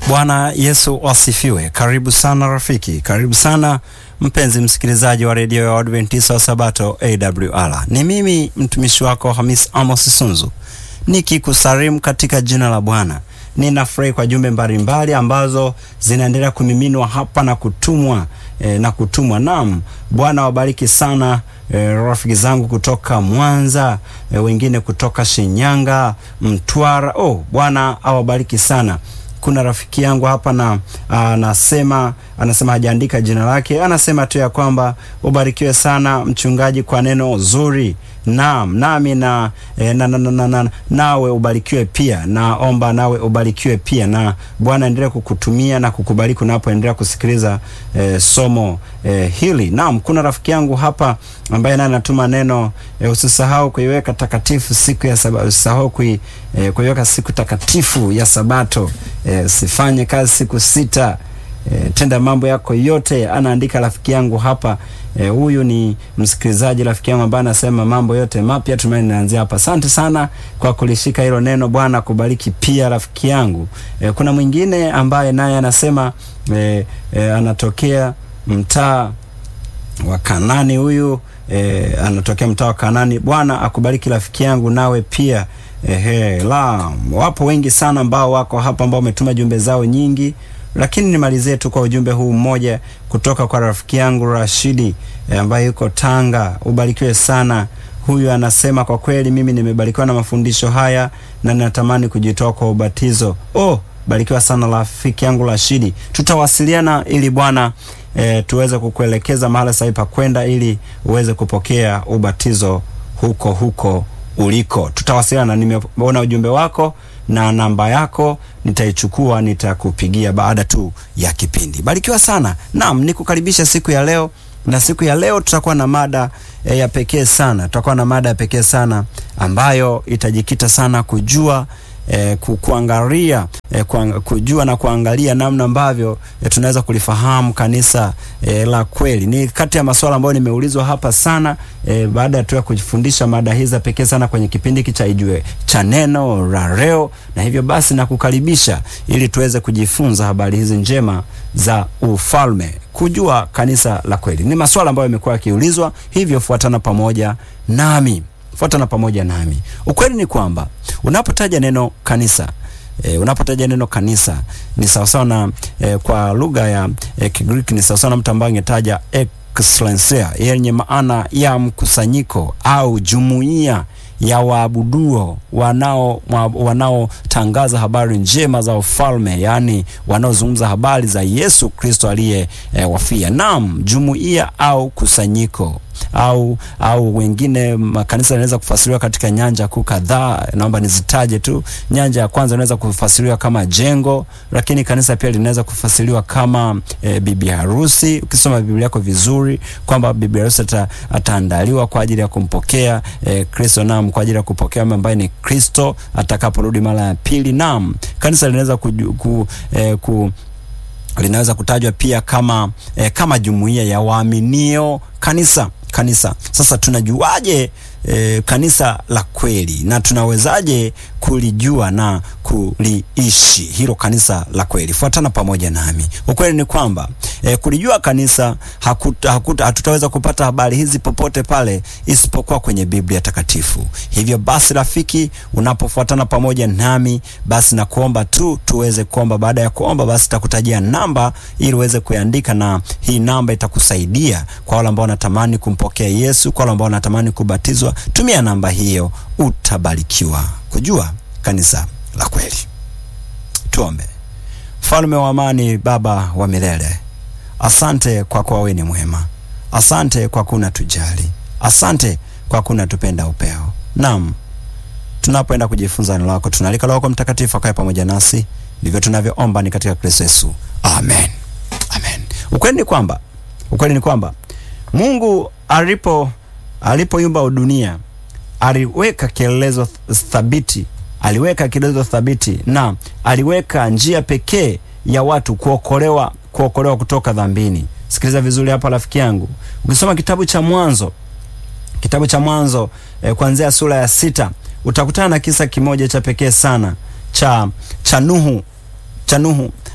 Bwana Yesu asifiwe. Karibu sana rafiki, karibu sana mpenzi msikilizaji wa redio ya Adventista wa Sabato AWR. Ni mimi mtumishi wako Hamis Amos Sunzu nikikusalimu katika jina la Bwana. Ninafurahi kwa jumbe mbalimbali ambazo zinaendelea kumiminwa hapa na kutumwa e, na kutumwa. Naam, Bwana wabariki sana e, rafiki zangu kutoka Mwanza e, wengine kutoka Shinyanga, Mtwara. Oh, Bwana awabariki sana. Kuna rafiki yangu hapa na anasema anasema hajaandika jina lake, anasema tu ya kwamba ubarikiwe sana mchungaji kwa neno zuri. Naam, nami na, e, na, na, na, na, na nawe ubarikiwe pia, naomba nawe ubarikiwe pia, na Bwana endelee kukutumia na kukubariki unapoendelea kusikiliza e, somo e, hili. Naam, kuna rafiki yangu hapa ambaye naye anatuma neno e, usisahau kuiweka takatifu siku ya Sabato, usisahau kui, e, kuiweka siku takatifu ya Sabato e, usifanye kazi siku sita. E, tenda mambo yako yote. Anaandika rafiki yangu hapa e, huyu ni msikilizaji rafiki yangu ambaye anasema mambo yote mapya tumaini naanzia hapa. Asante sana kwa kulishika hilo neno. Bwana kubariki pia rafiki yangu. E, kuna mwingine ambaye naye anasema e, e, anatokea mtaa wa Kanani huyu e, anatokea mtaa wa Kanani. Bwana akubariki rafiki yangu, nawe pia ehe. La, wapo wengi sana ambao wako hapa ambao wametuma jumbe zao nyingi lakini nimalizie tu kwa ujumbe huu mmoja kutoka kwa rafiki yangu Rashidi e, ambaye yuko Tanga. Ubarikiwe sana. Huyu anasema kwa kweli, mimi nimebarikiwa na mafundisho haya na ninatamani kujitoa kwa ubatizo. Oh, barikiwa sana rafiki yangu Rashidi, tutawasiliana ili Bwana e, tuweze kukuelekeza mahala sahihi pa kwenda ili uweze kupokea ubatizo huko huko uliko. Tutawasiliana. Nimeona ujumbe wako na namba yako nitaichukua, nitakupigia baada tu ya kipindi. Barikiwa sana. Naam, nikukaribisha siku ya leo, na siku ya leo tutakuwa na mada e, ya pekee sana. Tutakuwa na mada ya pekee sana ambayo itajikita sana kujua E, kuangalia e, kujua na kuangalia namna ambavyo e, tunaweza kulifahamu kanisa e, la kweli. Ni kati ya masuala ambayo nimeulizwa hapa sana e, baada ya tu ya kujifundisha mada hizi za pekee sana kwenye kipindi hiki cha Ijue cha neno la leo, na hivyo basi nakukaribisha ili tuweze kujifunza habari hizi njema za ufalme, kujua kanisa la kweli. Ni masuala ambayo yamekuwa yakiulizwa, hivyo fuatana pamoja nami fuatana pamoja nami. Ukweli ni kwamba unapotaja neno kanisa e, unapotaja neno kanisa ni sawasawa na e, kwa lugha ya e, Kigiriki ni sawasawa na mtu ambaye angetaja ekklesia yenye maana ya mkusanyiko au jumuiya ya waabuduo wanao wanaotangaza habari njema za ufalme, yaani wanaozungumza habari za Yesu Kristo aliye e, wafia. Naam, jumuiya au kusanyiko au au wengine makanisa yanaweza kufasiriwa katika nyanja kuu kadhaa. Naomba nizitaje tu. Nyanja ya kwanza inaweza kufasiriwa kama jengo, lakini kanisa pia linaweza kufasiriwa kama e, bibi harusi. Ukisoma Biblia yako vizuri kwamba bibi harusi ata, ataandaliwa kwa ajili ya kumpokea e, Kristo, naam, kwa ajili ya kupokea ambaye ni Kristo atakaporudi mara ya pili. Naam, kanisa linaweza ku, ku, e, ku linaweza kutajwa pia kama eh, kama jumuiya ya waaminio kanisa kanisa. Sasa tunajuaje eh, kanisa la kweli na tunawezaje kulijua na kuliishi hilo kanisa la kweli? Fuatana pamoja nami. Ukweli ni kwamba eh, kulijua kanisa hakuta, hakuta, hatutaweza kupata habari hizi popote pale isipokuwa kwenye Biblia Takatifu. Hivyo basi, rafiki, unapofuatana pamoja nami, basi na kuomba tu tuweze kuomba. Baada ya kuomba, basi takutajia namba ili uweze kuandika, na hii namba itakusaidia kwa wale ambao wanatamani kumpokea Yesu, kwa wale ambao wanatamani kubatizwa. Tumia namba hiyo, utabarikiwa kujua kanisa la kweli. Tuombe. Mfalme wa amani, Baba wa milele, asante kwa kuwa wewe ni mwema. Asante kwa kuna tujali. Asante kwa kuna tupenda upeo. Naam, tunapoenda kujifunza neno lako, tunaalika Roho Mtakatifu akae pamoja nasi. Ndivyo tunavyoomba ni katika Kristo Yesu, amen, amen. Ukweli ni kwamba ukweli ni kwamba Mungu alipo alipoumba dunia aliweka kielelezo thabiti, aliweka kielelezo thabiti na aliweka njia pekee ya watu kuokolewa, kuokolewa kutoka dhambini. Sikiliza vizuri hapa rafiki yangu, ukisoma kitabu cha Mwanzo, kitabu cha Mwanzo eh, kuanzia sura ya sita utakutana na kisa kimoja cha pekee sana cha cha Nuhu cha Nuhu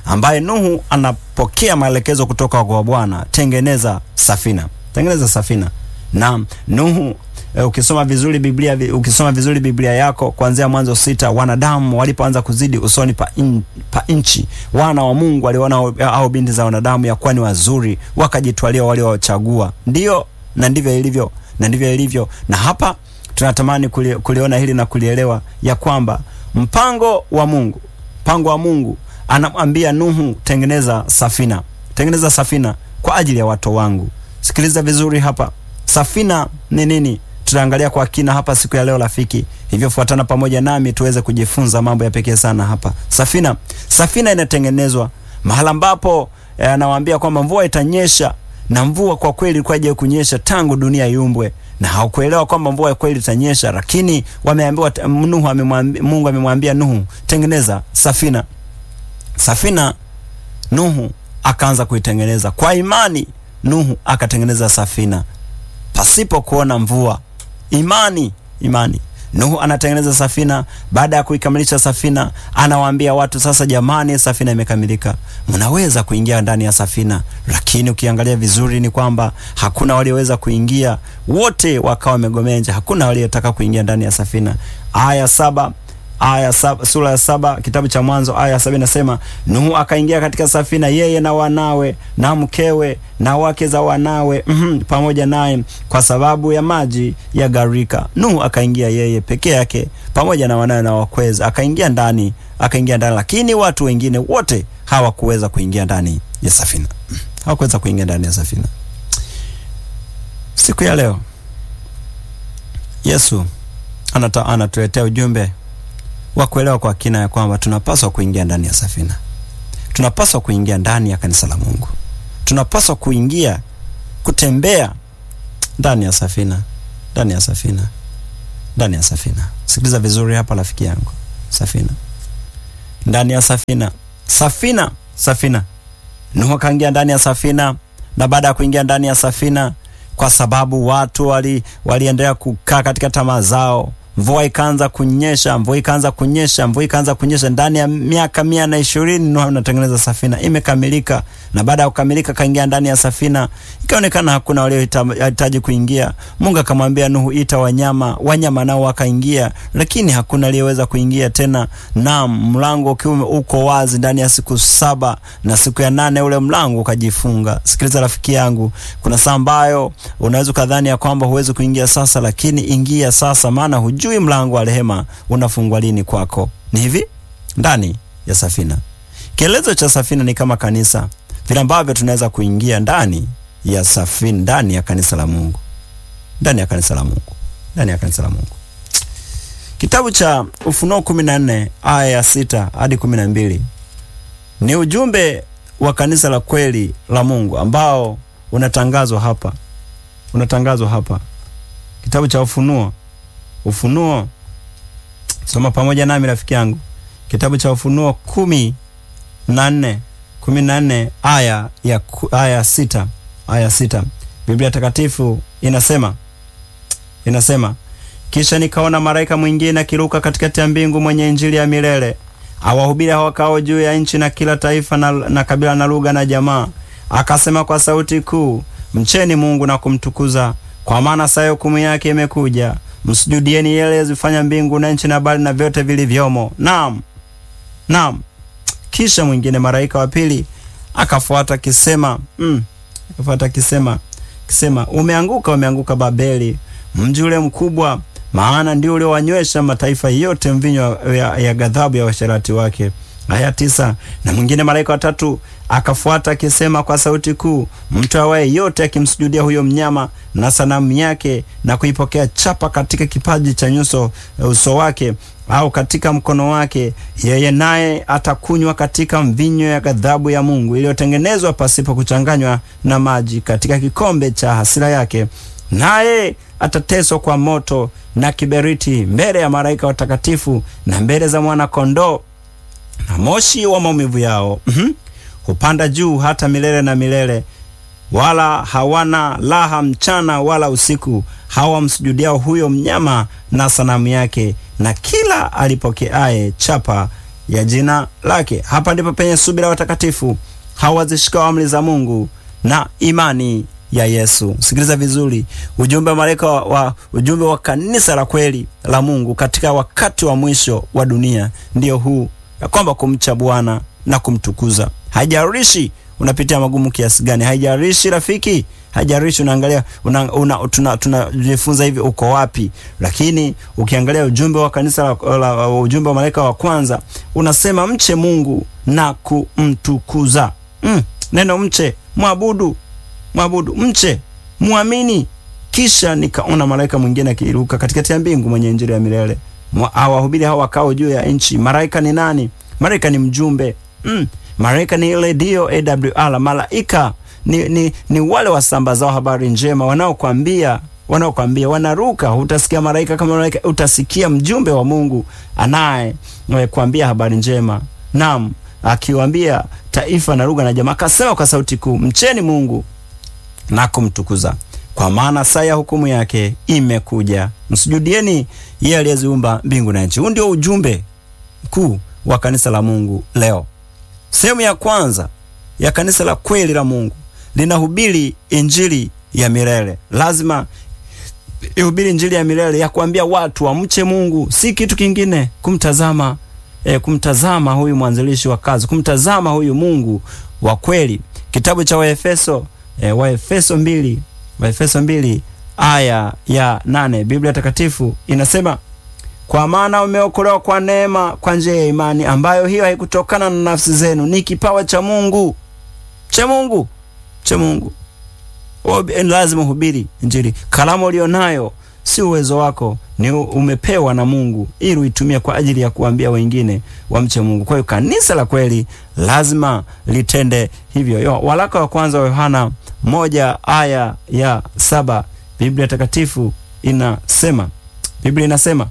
ambaye Nuhu anapokea maelekezo kutoka kwa Bwana, tengeneza safina, tengeneza safina. Na Nuhu e, ukisoma vizuri Biblia, ukisoma vizuri Biblia yako kuanzia Mwanzo sita, wanadamu walipoanza kuzidi usoni pa, in, pa nchi, wana wa Mungu waliona au binti za wanadamu ya kuwa ni wazuri, wakajitwalia wale wachagua. Ndio, na ndivyo ilivyo, na ndivyo ilivyo. Na hapa tunatamani kuli, kuliona hili na kulielewa ya kwamba mpango wa Mungu, mpango wa Mungu anamwambia Nuhu, tengeneza safina, tengeneza safina kwa ajili ya watu wangu. Sikiliza vizuri hapa, safina ni nini? Tutaangalia kwa kina hapa siku ya leo rafiki, hivyo fuatana pamoja nami tuweze kujifunza mambo ya pekee sana hapa. Safina, safina inatengenezwa mahala ambapo anawaambia eh, kwamba mvua itanyesha, na mvua kwa kweli ilikuwa haija kunyesha tangu dunia iumbwe na hawakuelewa kwamba mvua kweli itanyesha, lakini wameambiwa, Nuhu amemwambia, Mungu amemwambia Nuhu, tengeneza safina. Safina Nuhu akaanza kuitengeneza kwa imani. Nuhu akatengeneza safina pasipo kuona mvua. Imani, imani. Nuhu anatengeneza safina. Baada ya kuikamilisha safina, anawaambia watu sasa, jamani, safina imekamilika, mnaweza kuingia ndani ya safina. Lakini ukiangalia vizuri ni kwamba hakuna walioweza kuingia, wote wakawa wamegomea nje, hakuna waliotaka kuingia ndani ya safina. Aya saba aya saba, sura ya saba kitabu cha Mwanzo aya saba inasema Nuhu akaingia katika safina, yeye na wanawe na mkewe na wake za wanawe mm -hmm, pamoja naye kwa sababu ya maji ya gharika. Nuhu akaingia yeye peke yake pamoja na wanawe na wakweza, akaingia ndani, akaingia ndani, lakini watu wengine wote hawakuweza kuingia ndani ya safina, hawakuweza kuingia ndani ya safina. Siku ya leo Yesu anata, anatuletea ujumbe wa kuelewa kwa kina ya kwamba tunapaswa kuingia ndani ya safina, tunapaswa kuingia ndani ya kanisa la Mungu, tunapaswa kuingia kutembea ndani ya safina, ndani ya safina, ndani ya safina. Sikiliza vizuri hapa rafiki yangu, safina, ndani ya safina, safina, safina. Nuhu akaingia ndani ya safina, na baada ya kuingia ndani ya safina, kwa sababu watu wali waliendelea kukaa katika tamaa zao mvua ikaanza kunyesha, mvua ikaanza kunyesha, mvua ikaanza kunyesha. Ndani ya miaka mia na ishirini Nuhu anatengeneza safina, imekamilika. Na baada ya kukamilika, kaingia ndani ya safina, ikaonekana hakuna waliohitaji kuingia. Mungu akamwambia Nuhu, ita wanyama, wanyama nao wakaingia, lakini hakuna aliyeweza kuingia tena. Naam, mlango ukiwa uko wazi ndani ya siku saba, na siku ya nane ule mlango ukajifunga. Sikiliza rafiki yangu, kuna saa ambayo unaweza ukadhani ya kwamba huwezi kuingia sasa, lakini ingia sasa, maana hujui mlango wa rehema unafungwa lini kwako. Ni hivi ndani ya safina. Kielezo cha safina ni kama kanisa, vile ambavyo tunaweza kuingia ndani ya safina, ndani ya kanisa la Mungu, ndani ya kanisa la Mungu, ndani ya kanisa la Mungu. Kitabu cha Ufunuo kumi na nne aya ya sita hadi kumi na mbili ni ujumbe wa kanisa la kweli la Mungu ambao unatangazwa hapa, unatangazwa hapa, kitabu cha Ufunuo Ufunuo, soma pamoja nami rafiki yangu, kitabu cha Ufunuo kumi na nne kumi na nne aya ya aya sita aya sita Biblia Takatifu inasema inasema, kisha nikaona malaika mwingine akiruka katikati ya mbingu, mwenye injili ya milele, awahubiri hao wakao juu ya nchi na kila taifa na, na kabila na lugha na jamaa, akasema kwa sauti kuu, mcheni Mungu na kumtukuza, kwa maana saa ya hukumu yake imekuja Msujudieni yeye aliyezifanya mbingu na nchi na bahari na vyote vilivyomo. Naam, naam. Kisha mwingine malaika wa pili akafuata kisema, mm, akafuata kisema, kisema, umeanguka, umeanguka Babeli, mji ule mkubwa, maana ndio uliowanywesha mataifa yote mvinyo ya, ya ghadhabu ya washerati wake. Aya tisa. Na mwingine malaika watatu akafuata akisema kwa sauti kuu, mtu awaye yote akimsujudia huyo mnyama na sanamu yake na kuipokea chapa katika kipaji cha nyuso uso wake au katika mkono wake, yeye naye atakunywa katika mvinyo ya ghadhabu ya Mungu iliyotengenezwa pasipo kuchanganywa na maji katika kikombe cha hasira yake, naye atateswa kwa moto na kiberiti mbele ya malaika watakatifu na mbele za mwana kondoo na moshi wa maumivu yao mm -hmm. hupanda juu hata milele na milele, wala hawana laha mchana wala usiku, hawamsujudiao huyo mnyama na sanamu yake, na kila alipokeaye chapa ya jina lake. Hapa ndipo penye subira watakatifu hawazishikao amri za Mungu na imani ya Yesu. Sikiliza vizuri, ujumbe wa malaika wa, wa ujumbe wa kanisa la kweli la Mungu katika wakati wa mwisho wa dunia ndio huu, ya kwamba kumcha Bwana na kumtukuza. Haijalishi unapitia magumu kiasi gani, haijalishi rafiki, haijalishi unaangalia una, una, tuna tunajifunza hivi uko wapi, lakini ukiangalia ujumbe wa kanisa la, la, ujumbe wa malaika wa kwanza unasema mche Mungu na kumtukuza. Mm, neno mche, mwabudu mwabudu mche muamini. Kisha nikaona malaika mwingine akiruka katikati ya mbingu mwenye injili ya milele awahubiri hao wakao juu ya nchi. Malaika ni nani? Malaika ni mjumbe mm. Malaika ni redio AWR. Malaika ni, ni, ni wale wasambazao habari njema wanaokwambia wanaokwambia wanaruka. Utasikia malaika kama malaika, utasikia mjumbe wa Mungu anaye kuambia habari njema, naam, akiwaambia taifa na lugha na jamaa, akasema kwa sauti kuu, mcheni Mungu na kumtukuza, kwa maana saa ya hukumu yake imekuja. Msujudieni yeye aliyeziumba mbingu na nchi. Huu ndio ujumbe mkuu wa kanisa la Mungu leo. Sehemu ya kwanza ya kanisa la kweli la Mungu linahubiri injili ya milele. Lazima ihubiri injili ya milele ya kuambia watu wamche Mungu, si kitu kingine, kumtazama e, kumtazama huyu mwanzilishi wa kazi, kumtazama huyu Mungu wa kweli. Kitabu cha Waefeso e, Waefeso mbili Waefeso mbili aya ya nane Biblia Takatifu inasema kwa maana umeokolewa kwa neema kwa njia ya imani, ambayo hiyo haikutokana na nafsi zenu, ni kipawa cha Mungu cha Mungu cha Mungu. Lazima uhubiri injili. Kalamu ulionayo si uwezo wako, ni umepewa na Mungu ili uitumie kwa ajili ya kuambia wengine wamche Mungu. Kwa hiyo kanisa la kweli lazima litende hivyo. Yo, waraka wa kwanza wa Yohana moja aya ya saba Biblia Takatifu inasema Biblia inasema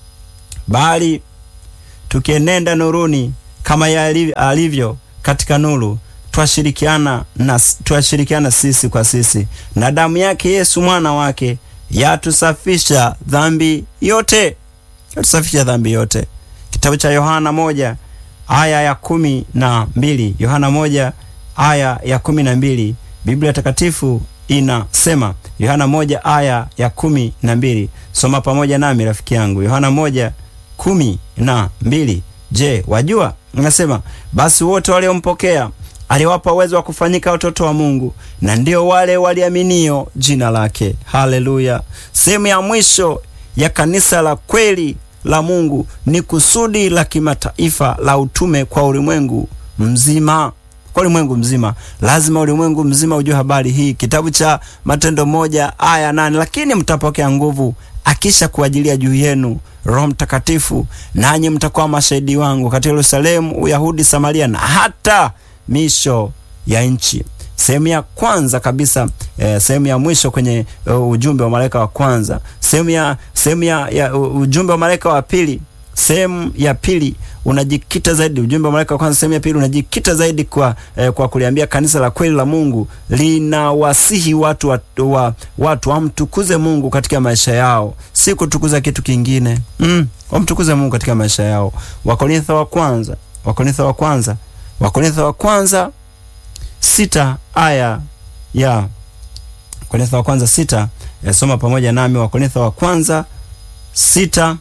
bali tukienenda nuruni kama yeye alivyo katika nuru, twashirikiana na twashirikiana sisi kwa sisi, na damu yake Yesu mwana wake yatusafisha dhambi yote, yatusafisha dhambi yote. Kitabu cha Yohana moja aya ya kumi na mbili Yohana moja aya ya kumi na mbili Biblia Takatifu inasema Yohana moja aya ya kumi na mbili Soma pamoja nami rafiki yangu, Yohana moja kumi na mbili Je, wajua? Inasema basi wote waliompokea aliwapa uwezo wa kufanyika watoto wa Mungu, na ndio wale waliaminio jina lake. Haleluya! Sehemu ya mwisho ya kanisa la kweli la Mungu ni kusudi la kimataifa la utume kwa ulimwengu mzima kwa ulimwengu mzima. Lazima ulimwengu mzima ujue habari hii. Kitabu cha Matendo moja aya nane lakini mtapokea nguvu akisha kuajilia juu yenu Roho Mtakatifu, nanyi mtakuwa mashahidi wangu katika Yerusalemu, Uyahudi, Samaria na hata misho ya nchi. Sehemu ya kwanza kabisa eh, sehemu ya mwisho kwenye uh, ujumbe wa malaika wa kwanza. Sehemu ya sehemu ya, ya uh, ujumbe wa malaika wa pili sehemu ya pili unajikita zaidi, ujumbe wa malaika wa kwanza sehemu ya pili unajikita zaidi kwa, eh, kwa kuliambia kanisa la kweli la Mungu linawasihi watu wa, wa, watu wamtukuze Mungu katika maisha yao, si kutukuza kitu kingine mm, wamtukuze Mungu katika maisha yao. Wakorintho wa kwanza Wakorintho wa kwanza Wakorintho wa kwanza sita aya ya Wakorintho wa kwanza sita ya soma pamoja nami Wakorintho wa kwanza sita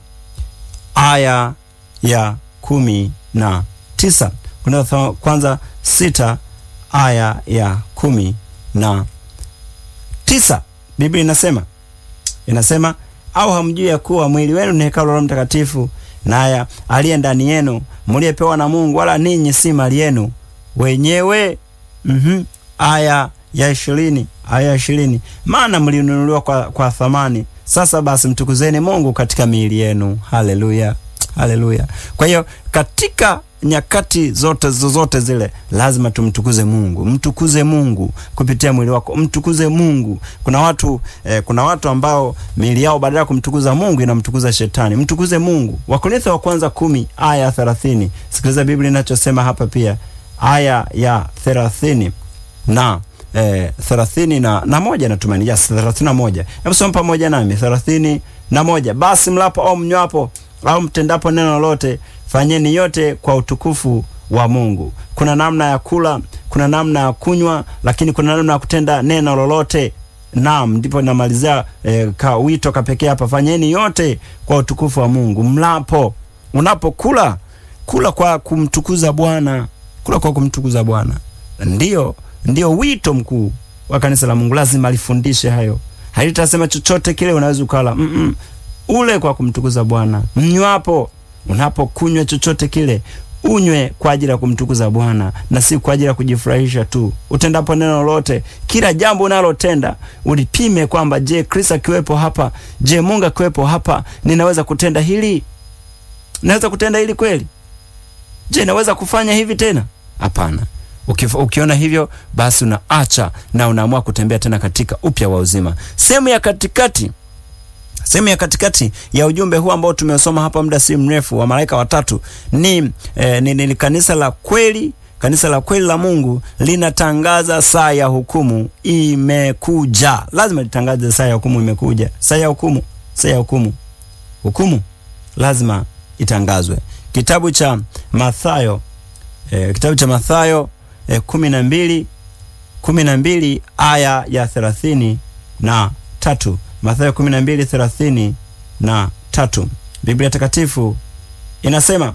aya ya kumi na tisa Wakorintho kwanza sita aya ya kumi na tisa Biblia inasema inasema, au hamjui ya kuwa mwili wenu ni hekalu la Roho Mtakatifu, naye aliye ndani yenu, mliyepewa na Mungu, wala ninyi si mali yenu wenyewe. mm-hmm. aya ya ishirini aya ya ishirini maana mlinunuliwa kwa, kwa thamani sasa basi mtukuzeni Mungu katika miili yenu. Haleluya, haleluya. Kwa hiyo katika nyakati zote zozote zile lazima tumtukuze Mungu. Mtukuze Mungu kupitia mwili wako, mtukuze Mungu. Kuna watu eh, kuna watu ambao miili yao badala ya kumtukuza Mungu inamtukuza shetani. Mtukuze Mungu. Wakorintho wa kwanza kumi aya ya thelathini. Sikiliza Biblia inachosema hapa pia, aya ya thelathini na Eh, thelathini na, na moja natumaini, yes, thelathini na moja. Hebu soma pamoja nami thelathini na moja. Basi mlapo au mnywapo au mtendapo neno lolote, fanyeni yote kwa utukufu wa Mungu. Kuna namna ya kula, kuna namna ya kunywa, lakini kuna namna ya kutenda neno lolote. Naam, ndipo namalizia eh, ka wito kapekee hapa, fanyeni yote kwa utukufu wa Mungu. Mlapo, unapokula, kula kwa kumtukuza Bwana, kula kwa kumtukuza Bwana. Ndiyo, ndiyo wito mkuu wa kanisa la Mungu, lazima lifundishe hayo. Halitasema chochote kile unaweza ukala, mm -mm. Ule kwa kumtukuza Bwana. Mnywapo, unapokunywa chochote kile unywe kwa ajili ya kumtukuza Bwana na si kwa ajili ya kujifurahisha tu. Utendapo neno lolote, kila jambo unalotenda ulipime kwamba, je, Kristo akiwepo hapa, je, Mungu akiwepo hapa, ninaweza kutenda hili? Naweza kutenda hili kweli? Je, naweza kufanya hivi tena? Hapana. Ukiona hivyo, basi unaacha na unaamua kutembea tena katika upya wa uzima. Sehemu ya katikati sehemu ya katikati ya ujumbe huu ambao tumesoma hapa muda si mrefu wa malaika watatu ni, eh, ni, ni kanisa la kweli. Kanisa la kweli la Mungu linatangaza saa ya hukumu imekuja. Lazima litangaze saa ya hukumu imekuja. Saa ya hukumu, saa ya hukumu, hukumu lazima itangazwe. Kitabu cha Mathayo eh, kitabu cha Mathayo eh, kumi na mbili kumi na mbili aya ya thelathini na tatu Mathayo kumi na mbili thelathini na tatu Biblia Takatifu inasema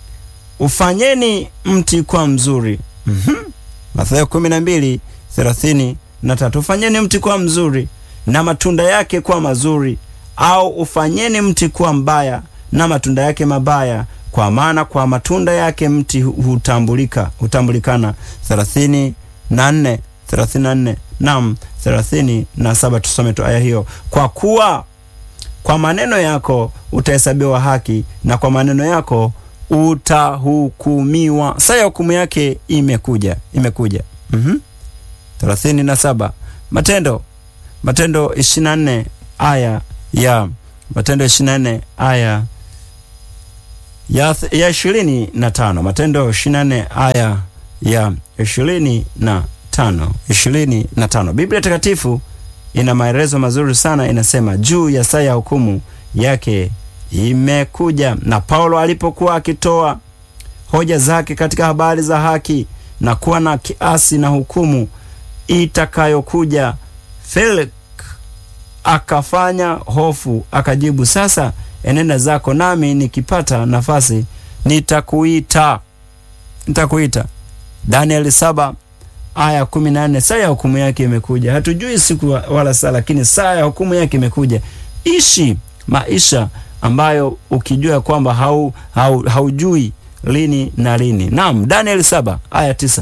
ufanyeni mti kuwa mzuri. mm -hmm. Mathayo kumi na mbili thelathini na tatu ufanyeni mti kuwa mzuri na matunda yake kuwa mazuri, au ufanyeni mti kuwa mbaya na matunda yake mabaya, kwa maana kwa matunda yake mti hutambulika hutambulikana. thelathini na nne thelathini na nne Naam, thelathini na saba. Tusome tu aya hiyo. Kwa kuwa kwa maneno yako utahesabiwa haki na kwa maneno yako utahukumiwa. Saa ya hukumu yake imekuja, imekuja. mm-hmm. thelathini na saba. Matendo, Matendo ishirini na nne aya ya Matendo ishirini na nne aya ya ishirini na tano. Matendo ishirini na nne aya ya ishirini na tano ishirini na tano. Biblia Takatifu ina maelezo mazuri sana, inasema juu ya saa ya hukumu yake imekuja. Na Paulo alipokuwa akitoa hoja zake katika habari za haki na kuwa na kiasi na hukumu itakayokuja, Felix akafanya hofu, akajibu, sasa enenda zako, nami nikipata nafasi nitakuita, nitakuita. Danieli saba aya kumi na nne. Saa ya hukumu yake imekuja. Hatujui siku wala saa, lakini saa ya hukumu yake imekuja. Ishi maisha ambayo ukijua kwamba hau, hau, haujui lini na lini. Naam, Danieli saba aya tisa.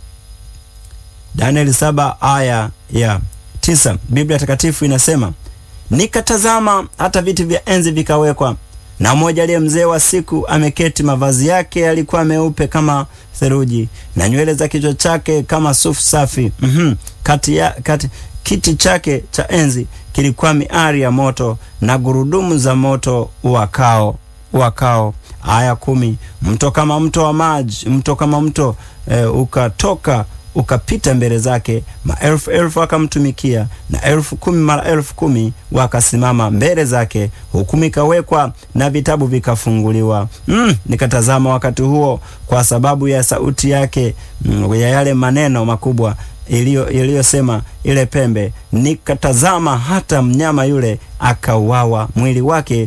Danieli saba aya ya tisa, Biblia Takatifu inasema nikatazama, hata viti vya enzi vikawekwa, na mmoja aliye mzee wa siku ameketi, mavazi yake yalikuwa meupe kama theluji, na nywele za kichwa chake kama sufu safi. mm -hmm. kati ya, kati, kiti chake cha enzi kilikuwa miari ya moto na gurudumu za moto uwakao uwakao. Aya kumi. Mto kama mto wa maji, mto kama mto e, ukatoka ukapita mbele zake, maelfu elfu wakamtumikia, na elfu kumi mara elfu kumi wakasimama mbele zake. Hukumu ikawekwa na vitabu vikafunguliwa. Mm, nikatazama wakati huo, kwa sababu ya sauti yake, mm, ya yale maneno makubwa iliyosema ile pembe, nikatazama hata mnyama yule akauawa, mwili wake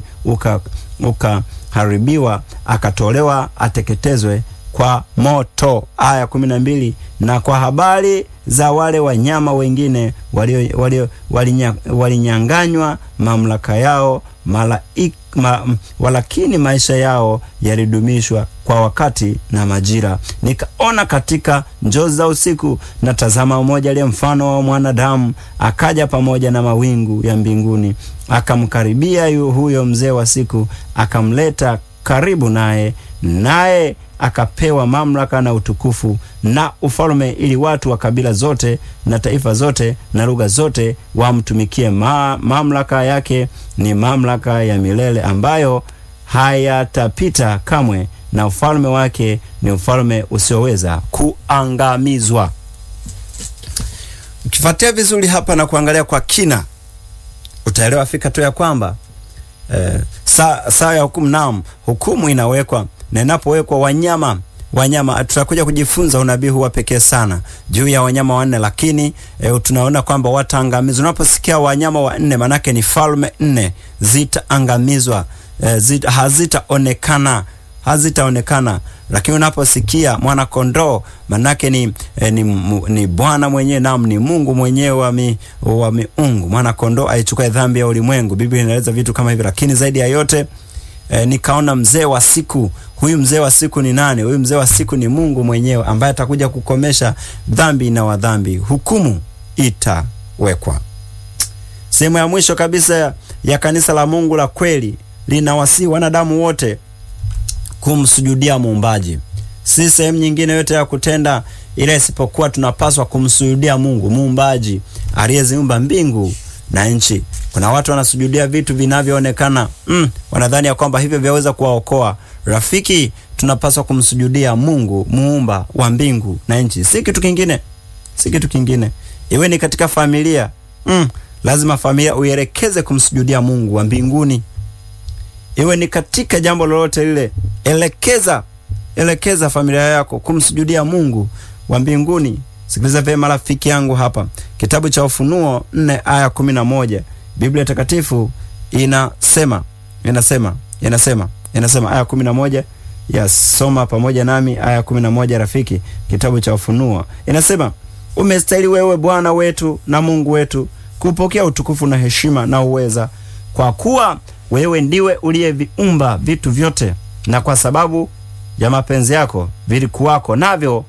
ukaharibiwa, uka akatolewa ateketezwe kwa moto. Aya kumi na mbili. Na kwa habari za wale wanyama wengine walio walio walinyanganywa mamlaka yao malaik, ma, walakini maisha yao yalidumishwa kwa wakati na majira. Nikaona katika njozi za usiku, na tazama, mmoja aliye mfano wa mwanadamu akaja pamoja na mawingu ya mbinguni, akamkaribia huyo mzee wa siku, akamleta karibu naye, naye akapewa mamlaka na utukufu na ufalme, ili watu wa kabila zote na taifa zote na lugha zote wamtumikie. Ma, mamlaka yake ni mamlaka ya milele ambayo hayatapita kamwe, na ufalme wake ni ufalme usioweza kuangamizwa. Ukifuatia vizuri hapa na kuangalia kwa kina, utaelewa fika tu ya kwamba eh, saa saa ya hukumu, naam, hukumu inawekwa na inapowekwa wanyama wanyama tutakuja kujifunza unabii huu wa pekee sana juu ya wanyama wanne, lakini e, tunaona kwamba wataangamizwa. Unaposikia wanyama wanne, manake ni falme nne zitaangamizwa, e, zita, hazitaonekana hazitaonekana. Lakini unaposikia mwana kondoo, manake ni, e, ni, ni Bwana mwenyewe, nam ni Mungu mwenyewe wa, mi, wa miungu. Mwana kondoo aichukua dhambi ya ulimwengu. Biblia inaeleza vitu kama hivi, lakini zaidi ya yote E, nikaona mzee wa siku. Huyu mzee wa siku ni nani? Huyu mzee wa siku ni Mungu mwenyewe ambaye atakuja kukomesha dhambi na wadhambi. Hukumu itawekwa. Sehemu ya mwisho kabisa ya kanisa la Mungu la kweli linawasihi wanadamu wote kumsujudia Muumbaji. Si sehemu nyingine yote ya kutenda ile isipokuwa tunapaswa kumsujudia Mungu Muumbaji aliyeziumba mbingu na nchi. Kuna watu wanasujudia vitu vinavyoonekana, mm, wanadhani ya kwamba hivyo vyaweza kuwaokoa. Rafiki, tunapaswa kumsujudia Mungu muumba wa mbingu na nchi, si kitu kingine, si kitu kingine. Iwe ni katika familia, mm, lazima familia uielekeze kumsujudia Mungu wa mbinguni. Iwe ni katika jambo lolote lile, elekeza elekeza familia yako kumsujudia Mungu wa mbinguni. Sikiliza vyema rafiki yangu hapa, kitabu cha Ufunuo nne aya kumi na moja Biblia Takatifu inasema inasema inasema inasema aya kumi na moja yasoma pamoja nami aya kumi na moja rafiki, kitabu cha Ufunuo inasema, umestahili wewe Bwana wetu na Mungu wetu kupokea utukufu na heshima na uweza, kwa kuwa wewe ndiwe uliyeviumba vitu vyote, na kwa sababu ya mapenzi yako vilikuwako, navyo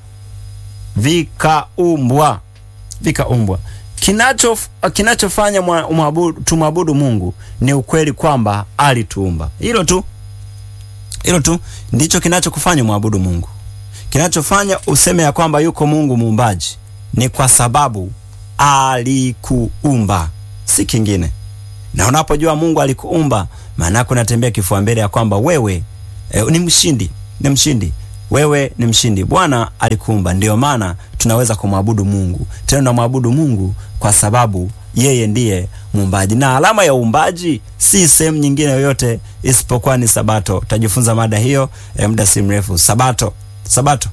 vikaumbwa vikaumbwa. Kinacho kinachofanya tumwabudu Mungu ni ukweli kwamba alituumba. Hilo tu, hilo tu ndicho kinachokufanya mwabudu Mungu. Kinachofanya useme ya kwamba yuko Mungu muumbaji ni kwa sababu alikuumba, si kingine. Na unapojua Mungu alikuumba, maana yako unatembea kifua mbele ya kwamba wewe e, ni mshindi, ni mshindi wewe ni mshindi. Bwana alikuumba, ndiyo maana tunaweza kumwabudu Mungu. Tena tunamwabudu Mungu kwa sababu yeye ndiye muumbaji, na alama ya uumbaji si sehemu nyingine yoyote isipokuwa ni Sabato. Tajifunza mada hiyo eh, muda si mrefu. Sabato, Sabato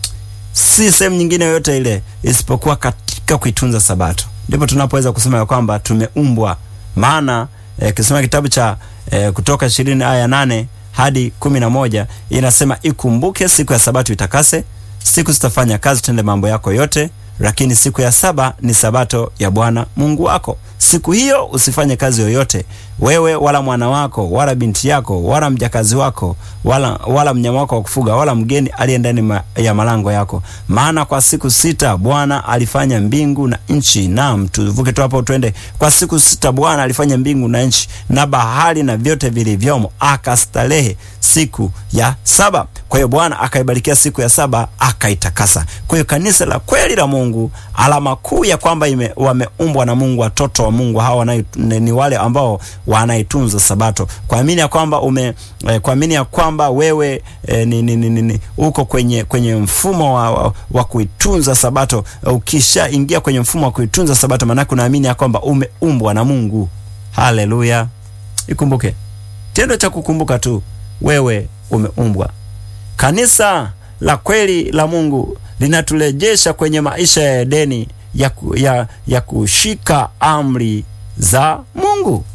si sehemu nyingine yoyote ile isipokuwa katika kuitunza Sabato, ndipo tunapoweza kusema ya kwamba tumeumbwa. Maana eh, kisoma kitabu cha eh, Kutoka ishirini aya nane hadi kumi na moja inasema, ikumbuke siku ya Sabato itakase, siku zitafanya kazi, tende mambo yako yote, lakini siku ya saba ni Sabato ya Bwana Mungu wako. Siku hiyo usifanye kazi yoyote, wewe wala mwana wako wala binti yako wala mjakazi wako wala, wala mnyama wako wa kufuga wala mgeni aliye ndani ma, ya malango yako. Maana kwa siku sita Bwana alifanya mbingu na nchi. Naam, tuvuke tu hapo twende. Kwa siku sita Bwana alifanya mbingu na nchi na bahari na vyote vilivyomo, akastarehe siku ya saba. Kwa hiyo Bwana akaibarikia siku ya saba akaitakasa. Kwa hiyo kanisa la kweli la Mungu, alama kuu ya kwamba wameumbwa na Mungu, watoto wa Mungu hawa na, ni wale ambao wanaitunza Sabato, kuamini ya kwamba ume eh, kuamini ya kwamba wewe eh, ni, ni, ni, ni, uko kwenye kwenye mfumo wa, wa, wa kuitunza Sabato. Ukisha ingia kwenye mfumo wa kuitunza Sabato, maana unaamini ya kwamba umeumbwa na Mungu. Haleluya! Ikumbuke tendo cha kukumbuka tu wewe umeumbwa. Kanisa la kweli la Mungu linaturejesha kwenye maisha ya Edeni ya, ku, ya, ya kushika amri za Mungu,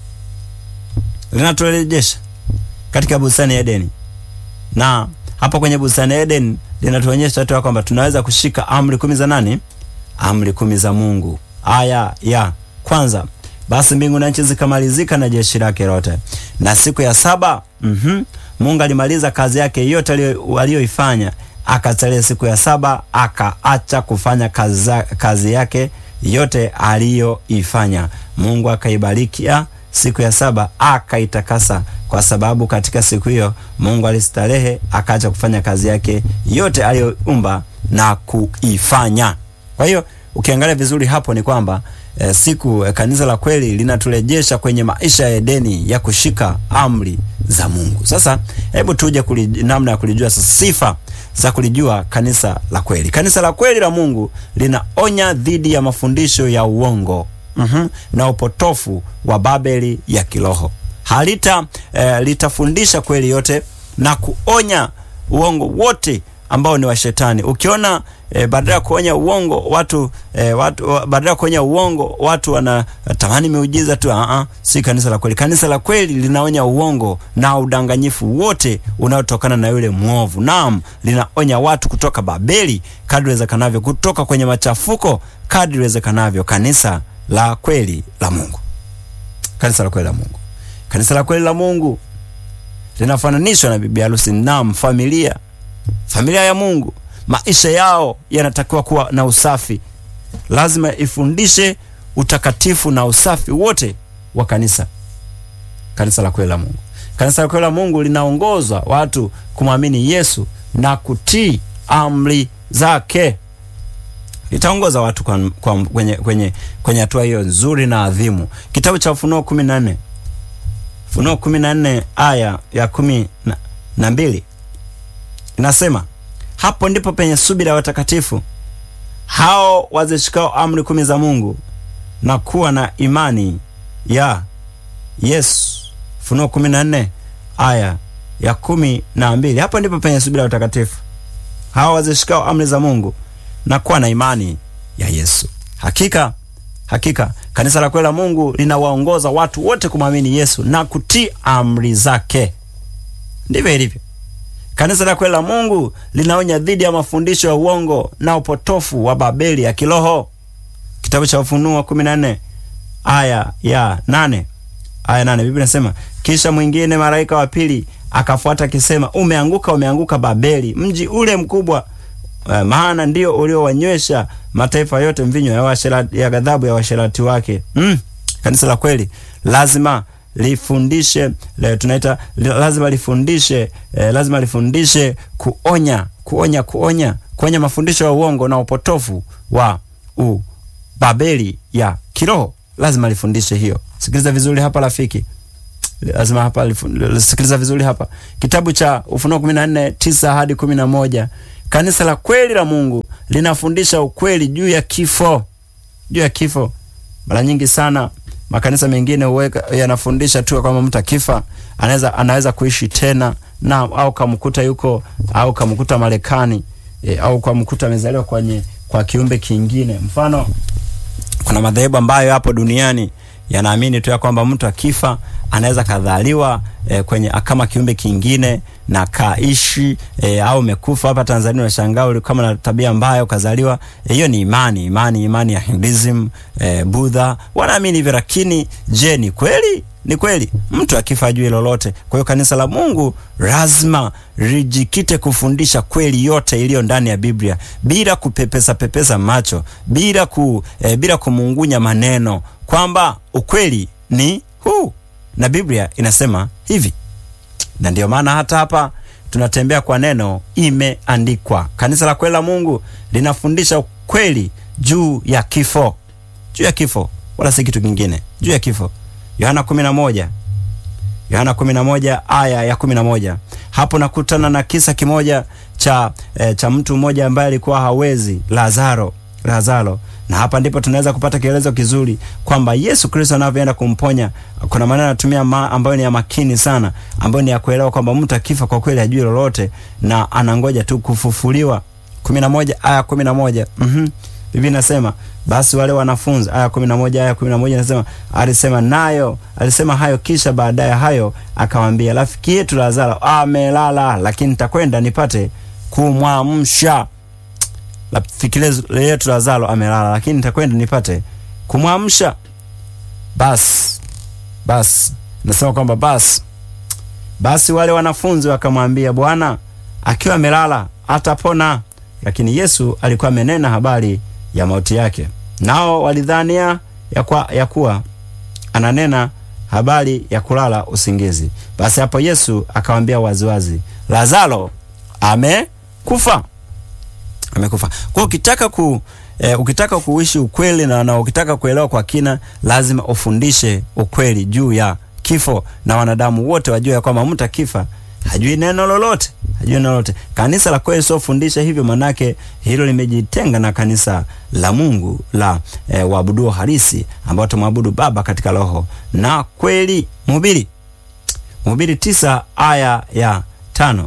linaturejesha katika bustani ya Edeni, na hapa kwenye bustani ya Edeni linatuonyesha tu kwamba tunaweza kushika amri kumi za nani? Amri kumi za Mungu. Aya ya kwanza basi mbingu na nchi zikamalizika na jeshi lake lote, na siku ya saba mm -hmm, Mungu alimaliza kazi yake yote aliyoifanya, akastarehe siku ya saba, akaacha kufanya kazi, kazi yake yote aliyoifanya. Mungu akaibarikia siku ya saba, akaitakasa, kwa sababu katika siku hiyo Mungu alistarehe, akaacha kufanya kazi yake yote aliyoumba na kuifanya. Kwa hiyo ukiangalia vizuri hapo ni kwamba E, siku e, kanisa la kweli linaturejesha kwenye maisha ya Edeni ya kushika amri za Mungu. Sasa hebu tuje namna ya kulijua sasa, sifa za kulijua kanisa la kweli. Kanisa la kweli la Mungu linaonya dhidi ya mafundisho ya uongo mm -hmm, na upotofu wa Babeli ya kiroho. Halita e, litafundisha kweli yote na kuonya uongo wote ambao ni wa shetani. Ukiona e, badala ya kuonya uongo watu e, watu badala ya kuonya uongo watu wanatamani miujiza tu, a si kanisa la kweli. Kanisa la kweli linaonya uongo na udanganyifu wote unaotokana na yule mwovu. Naam, linaonya watu kutoka Babeli kadri iwezekanavyo, kutoka kwenye machafuko kadri iwezekanavyo. Kanisa la kweli la Mungu, kanisa la kweli la Mungu, kanisa la kweli la Mungu linafananishwa na bibi harusi. Naam, familia familia ya Mungu, maisha yao yanatakiwa kuwa na usafi. Lazima ifundishe utakatifu na usafi wote wa kanisa, kanisa la kweli la Mungu. Kanisa la kweli la Mungu linaongozwa watu kumwamini Yesu na kutii amri zake. Litaongoza watu kwa, kwa, kwenye kwenye kwenye hatua hiyo nzuri na adhimu. Kitabu cha Ufunuo kumi na nne Ufunuo kumi na nne aya ya kumi na, na mbili inasema hapo ndipo penye subira ya watakatifu hao wazishikao amri kumi za Mungu na kuwa na imani ya Yesu. Funuo kumi na nne aya ya kumi na mbili. Hapo ndipo penye subira ya watakatifu hao wazishikao amri za Mungu na kuwa na imani ya Yesu. Hakika hakika kanisa la kweli la Mungu linawaongoza watu wote kumwamini Yesu na kutii amri zake. Ndivyo ilivyo. Kanisa la kweli la Mungu linaonya dhidi ya mafundisho ya uongo na upotofu wa Babeli ya kiroho. Kitabu cha Ufunuo 14 aya ya nane aya nane Biblia inasema kisha mwingine malaika wa pili akafuata akisema, umeanguka, umeanguka Babeli, mji ule mkubwa, uh, maana ndio uliowanywesha mataifa yote mvinyo ya, ya ghadhabu ya washerati wake. Mm, kanisa la kweli lazima lifundishe le, tunaita lazima lifundishe eh, lazima lifundishe kuonya kuonya kuonya kuonya mafundisho ya uongo na upotofu wa u Babeli ya kiroho. Lazima lifundishe hiyo. Sikiliza vizuri hapa rafiki, lazima hapa sikiliza vizuri hapa, kitabu cha Ufunuo 14 9 hadi 11. Kanisa la kweli la Mungu linafundisha ukweli juu ya kifo, juu ya kifo. Mara nyingi sana makanisa mengine huweka yanafundisha tu kwamba mtu akifa anaweza anaweza kuishi tena na au kamkuta yuko au kamkuta Marekani e, au kamkuta amezaliwa kwenye kwa kiumbe kingine. Mfano, kuna madhehebu ambayo hapo duniani yanaamini tu ya kwamba mtu akifa anaweza kadhaliwa e, kwenye kama kiumbe kingine na kaishi e, au umekufa hapa Tanzania unashangaa kama na tabia mbaya ukazaliwa. Hiyo e, ni imani imani imani ya Hinduism e, Buddha wanaamini hivyo, lakini je, ni kweli? Ni kweli mtu akifa ajui lolote? Kwa hiyo kanisa la Mungu lazima lijikite kufundisha kweli yote iliyo ndani ya Biblia bila kupepesa pepesa macho, bila ku, e, bila kumungunya maneno kwamba ukweli ni huu na Biblia inasema hivi, na ndio maana hata hapa tunatembea kwa neno imeandikwa. Kanisa la kweli la Mungu linafundisha ukweli juu ya kifo, juu ya kifo, wala si kitu kingine, juu ya kifo. Yohana 11 Yohana 11 aya ya 11. Hapo nakutana na kisa kimoja cha e, cha mtu mmoja ambaye alikuwa hawezi, Lazaro Lazaro na hapa ndipo tunaweza kupata kielezo kizuri kwamba Yesu Kristo anavyoenda kumponya. Kuna maneno anatumia ma, ambayo ni ya makini sana, ambayo ni ya kuelewa kwamba mtu akifa kwa kweli hajui lolote na anangoja tu kufufuliwa. 11 aya 11. Mhm. Biblia inasema basi wale wanafunzi, aya 11 aya 11 inasema alisema nayo, alisema hayo, kisha baadaye hayo akamwambia rafiki yetu Lazaro amelala, lakini nitakwenda nipate kumwamsha rafiki yetu Lazaro amelala, lakini nitakwenda nipate kumwamsha. Basi basi, nasema kwamba basi basi wale wanafunzi wakamwambia, Bwana, akiwa amelala atapona. Lakini Yesu alikuwa amenena habari ya mauti yake, nao walidhania ya, kwa, ya kuwa ananena habari ya kulala usingizi. Basi hapo Yesu akawaambia waziwazi, Lazaro amekufa amekufa. Kwa hiyo ukitaka ku e, ukitaka kuishi ukweli na, na ukitaka kuelewa kwa kina, lazima ufundishe ukweli juu ya kifo, na wanadamu wote wajue ya kwamba mtu akifa hajui neno lolote, hajui neno lolote. Kanisa la kweli sio fundisha hivyo, manake hilo limejitenga na kanisa la Mungu la e, waabuduo halisi ambao tumwabudu Baba katika roho na kweli. Mhubiri Mhubiri tisa aya ya tano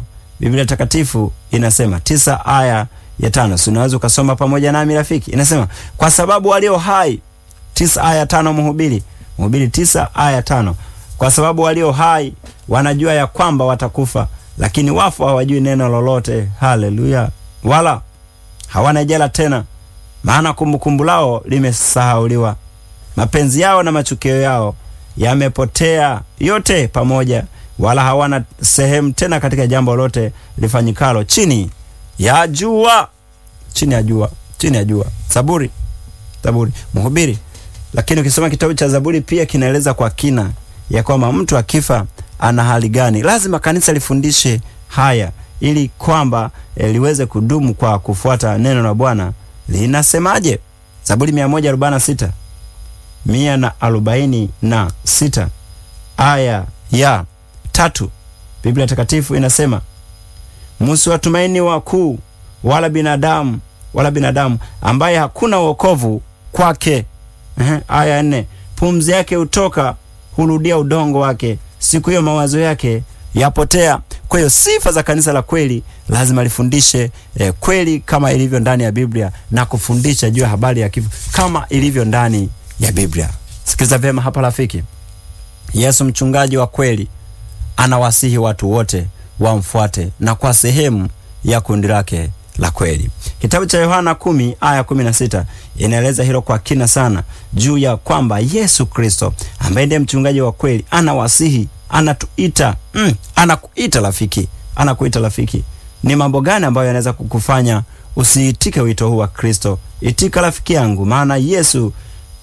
Biblia Takatifu inasema tisa aya ya tano. Si unaweza ukasoma pamoja nami rafiki? Inasema kwa sababu walio hai, tisa aya tano, Mhubiri Mhubiri tisa aya tano. Kwa sababu walio hai wanajua ya kwamba watakufa, lakini wafu hawajui neno lolote. Haleluya! wala hawana jela tena, maana kumbukumbu lao limesahauliwa. Mapenzi yao na machukio yao yamepotea yote pamoja, wala hawana sehemu tena katika jambo lote lifanyikalo chini ya jua, chini ya jua, chini ya jua. Zaburi, Zaburi, Mhubiri. Lakini ukisoma kitabu cha Zaburi pia kinaeleza kwa kina ya kwamba mtu akifa ana hali gani. Lazima kanisa lifundishe haya ili kwamba e, liweze kudumu kwa kufuata neno la Bwana linasemaje. Zaburi 146 mia na arobaini na sita aya ya tatu Biblia Takatifu inasema musiwatumaini wakuu wala binadamu wala binadamu ambaye hakuna wokovu kwake. Ehe, aya nne pumzi yake hutoka hurudia udongo wake, siku hiyo mawazo yake yapotea. Kwa hiyo sifa za kanisa la kweli lazima lifundishe eh, kweli kama ilivyo ndani ya Biblia na kufundisha juu ya habari ya kifo kama ilivyo ndani ya Biblia. Sikiliza vyema hapa rafiki. Yesu mchungaji wa kweli anawasihi watu wote wamfuate na kwa sehemu ya kundi lake la kweli. Kitabu cha Yohana kumi aya kumi na sita inaeleza hilo kwa kina sana juu ya kwamba Yesu Kristo ambaye ndiye mchungaji wa kweli anawasihi, anatuita mm, anakuita rafiki, anakuita rafiki. Ni mambo gani ambayo yanaweza kukufanya usiitike wito huu wa Kristo? Itika rafiki yangu, maana Yesu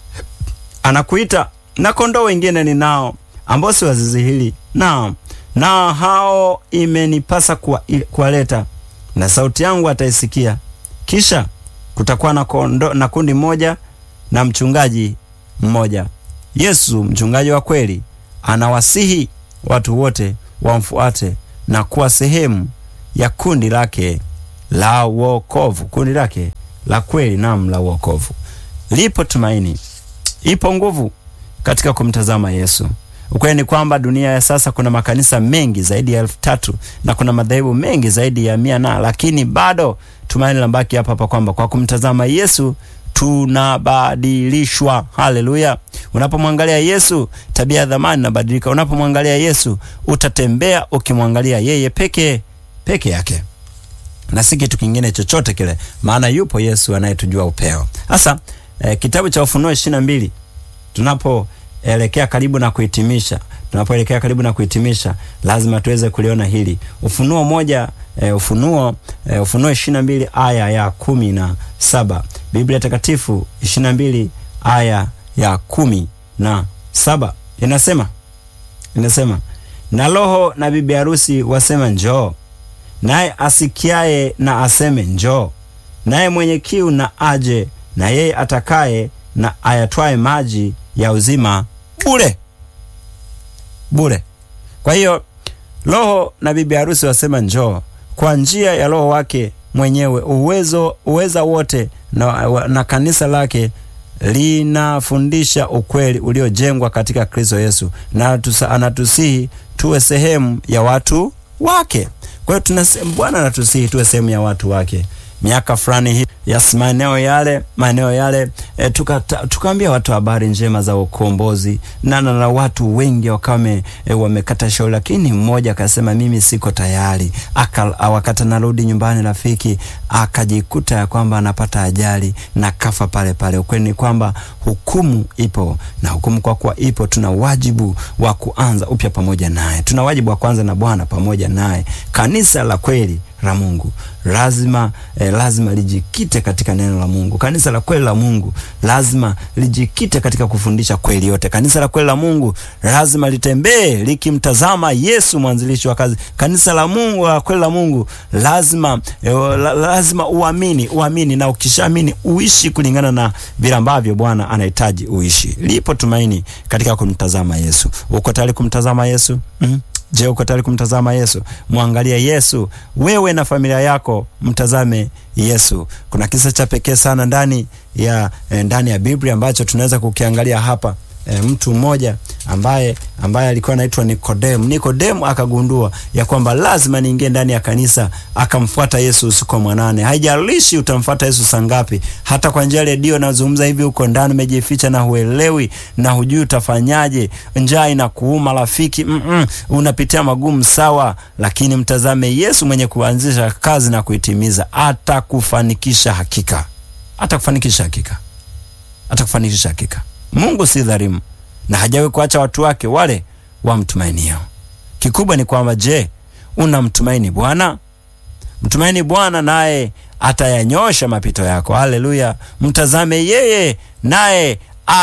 anakuita na kondoo wengine ninao ambao si wa zizi hili, na na hao imenipasa kuwaleta, na sauti yangu ataisikia. Kisha kutakuwa na, kondo, na kundi moja na mchungaji mmoja. Yesu mchungaji wa kweli anawasihi watu wote wamfuate na kuwa sehemu ya kundi lake la wokovu, kundi lake la kweli, nam la wokovu. Lipo tumaini, ipo nguvu katika kumtazama Yesu. Ukweli ni kwamba dunia ya sasa kuna makanisa mengi zaidi ya elfu tatu na kuna madhehebu mengi zaidi ya mia na, lakini bado tumaini lambaki hapa hapa kwamba kwa kumtazama Yesu tunabadilishwa. Haleluya! Unapomwangalia Yesu, tabia ya dhamani inabadilika. Unapomwangalia Yesu, utatembea ukimwangalia yeye peke peke yake na si kitu kingine chochote kile, maana yupo Yesu anayetujua upeo. Sasa eh, kitabu cha Ufunuo ishirini na mbili tunapoelekea karibu na kuhitimisha tunapoelekea karibu na kuhitimisha lazima tuweze kuliona hili Ufunuo moja e, Ufunuo e, Ufunuo ishirini na mbili aya ya kumi na saba Biblia Takatifu ishirini na mbili aya ya kumi na saba inasema inasema na Roho na bibi harusi wasema njoo, naye asikiaye na aseme njoo, naye mwenye kiu na aje, na yeye atakaye na ayatwaye maji ya uzima bure bure. Kwa hiyo Roho na bibi harusi wasema njoo, kwa njia ya Roho wake mwenyewe uwezo uweza wote na, na kanisa lake linafundisha ukweli uliojengwa katika Kristo Yesu, na anatusihi tuwe sehemu ya watu wake. Kwa hiyo tunasema Bwana anatusihi tuwe sehemu ya watu wake. Miaka fulani hii yes, maeneo yale maeneo yale e, tukaambia tuka watu habari njema za ukombozi na na watu wengi wakame e, wamekata shauri, lakini mmoja akasema mimi siko tayari. Aka wakati narudi nyumbani, rafiki akajikuta ya kwamba anapata ajali na kafa pale pale. Ukweli ni kwamba hukumu ipo, na hukumu kwa kuwa ipo, tuna wajibu wa kuanza upya pamoja naye, tuna wajibu wa kuanza na Bwana pamoja naye. Kanisa la kweli la Mungu lazima eh, lazima lijikite katika neno la Mungu. Kanisa la kweli la Mungu lazima lijikite katika kufundisha kweli yote. Kanisa la kweli la Mungu lazima litembee likimtazama Yesu mwanzilishi wa kazi. Kanisa la Mungu la kweli la Mungu lazima eh, la, lazima uamini, uamini na ukishaamini uishi kulingana na vile ambavyo Bwana anahitaji uishi. Lipo tumaini katika kumtazama Yesu. Uko tayari kumtazama Yesu? mm-hmm. Je, uko tayari kumtazama Yesu? Mwangalie Yesu, wewe na familia yako mtazame Yesu. Kuna kisa cha pekee sana ndani ya ndani ya Biblia ambacho tunaweza kukiangalia hapa e, mtu mmoja ambaye ambaye alikuwa anaitwa Nikodemu. Nikodemu akagundua ya kwamba lazima niingie ndani ya kanisa, akamfuata Yesu usiku wa manane. Haijalishi utamfuata Yesu saa ngapi, hata kwa njia ya redio nazungumza hivi, uko ndani umejificha na huelewi na hujui utafanyaje, njaa inakuuma rafiki, mm -mm, unapitia magumu sawa, lakini mtazame Yesu mwenye kuanzisha kazi na kuitimiza, atakufanikisha hakika, atakufanikisha hakika, atakufanikisha hakika. Mungu si dhalimu na hajawahi kuacha watu wake wale wamtumainio. Kikubwa ni kwamba, je, unamtumaini Bwana? Mtumaini Bwana naye atayanyosha mapito yako. Haleluya! Mtazame yeye, naye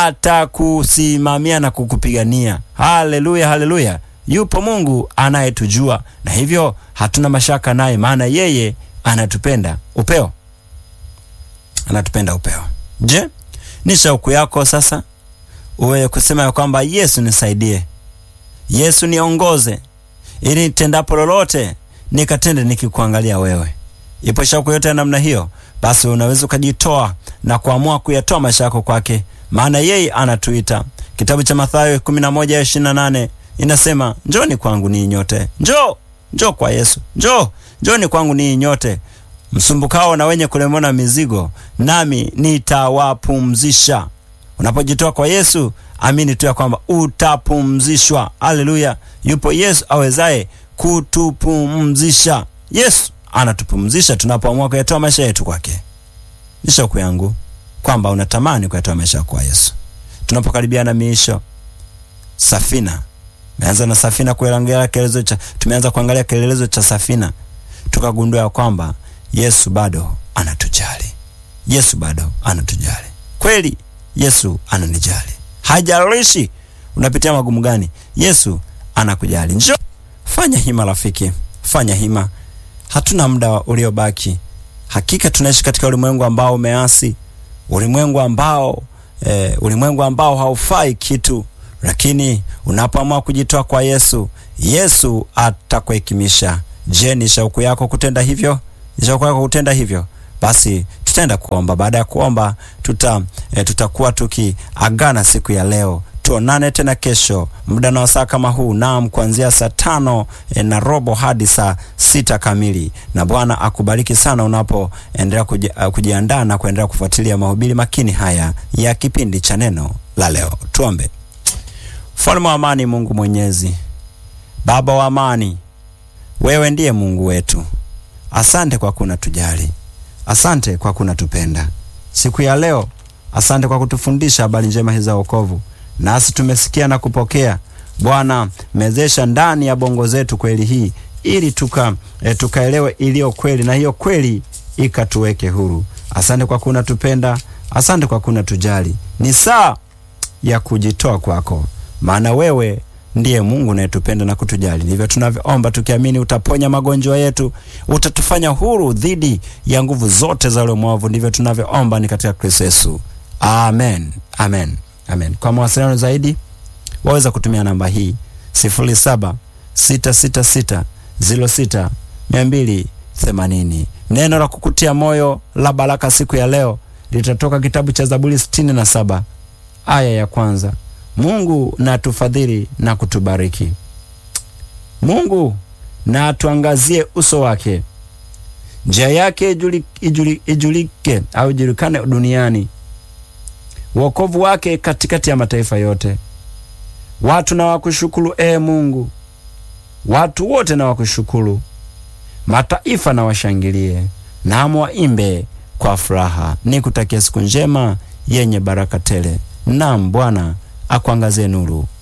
atakusimamia na kukupigania. Haleluya, haleluya! Yupo Mungu anayetujua na hivyo hatuna mashaka naye, maana yeye anatupenda upeo, anatupenda upeo. Je, ni shauku yako sasa uwe kusema ya kwamba Yesu nisaidie, Yesu niongoze, ili nitendapo lolote nikatende nikikuangalia wewe. Ipo shauku yote ya namna hiyo, basi unaweza ukajitoa na kuamua kuyatoa maisha yako kwake, maana yeye anatuita. Kitabu cha Mathayo 11:28 inasema, njoni kwangu ninyi nyote, njoo njoo kwa Yesu, njoo njoni kwangu ninyi nyote msumbukao na wenye kulemewa na mizigo, nami nitawapumzisha. Unapojitoa kwa Yesu, amini tu ya kwamba utapumzishwa. Haleluya! Yupo Yesu awezaye kutupumzisha. Yesu anatupumzisha tunapoamua kuyatoa maisha yetu kwake. Ni shauku yangu kwamba unatamani kuyatoa maisha kwa Yesu. Tunapokaribia na miisho, safina tumeanza na safina kuangalia kielelezo cha tumeanza kuangalia kielelezo cha safina, tukagundua ya kwamba Yesu bado anatujali. Yesu bado anatujali kweli. Yesu ananijali, hajalishi unapitia magumu gani, Yesu anakujali. Njoo, fanya hima rafiki, fanya hima. Hatuna muda uliobaki. Hakika tunaishi katika ulimwengu ambao umeasi, ulimwengu ambao eh, ulimwengu ambao haufai kitu, lakini unapoamua kujitoa kwa Yesu, Yesu atakuhekimisha. Je, ni shauku yako kutenda hivyo? Ni shauku yako kutenda hivyo? Basi tutaenda kuomba. Baada ya kuomba, tuta e, tutakuwa tukiagana siku ya leo. Tuonane tena kesho muda na wasaa kama huu, naam, kuanzia saa tano e, na robo hadi saa sita kamili. Na Bwana akubariki sana unapoendelea kuji, uh, kujiandaa na kuendelea kufuatilia mahubiri makini haya ya kipindi cha neno la leo. Tuombe. Mfalme wa amani, Mungu Mwenyezi, Baba wa amani, wewe ndiye Mungu wetu. Asante kwa kuna tujali Asante kwa kunatupenda siku ya leo. Asante kwa kutufundisha habari njema hizi za wokovu, nasi tumesikia na kupokea. Bwana, mezesha ndani ya bongo zetu kweli hii, ili tuka e, tukaelewe iliyo kweli, na hiyo kweli ikatuweke huru. Asante kwa kunatupenda, asante kwa kunatujali. Ni saa ya kujitoa kwako, maana wewe ndiye Mungu unayetupenda na kutujali. Ndivyo tunavyoomba tukiamini utaponya magonjwa yetu, utatufanya huru dhidi ya nguvu zote za ule mwovu. Ndivyo tunavyoomba ni katika Kristo Yesu, amen, amen, amen. Kwa mawasiliano zaidi waweza kutumia namba hii sifuri saba sita sita sita ziro sita mia mbili themanini. Neno la kukutia moyo la baraka siku ya leo litatoka kitabu cha Zaburi sitini na saba aya ya kwanza. Mungu na atufadhili na kutubariki. Mungu na atuangazie uso wake, njia yake ijuli, ijuli, ijulike au ijulikane duniani, wokovu wake katikati ya mataifa yote. Watu na wakushukuru, ee Mungu, watu wote na wakushukuru, mataifa na washangilie, namo waimbe kwa furaha. Nikutakia siku njema yenye baraka tele. Naam, Bwana akuangazie nuru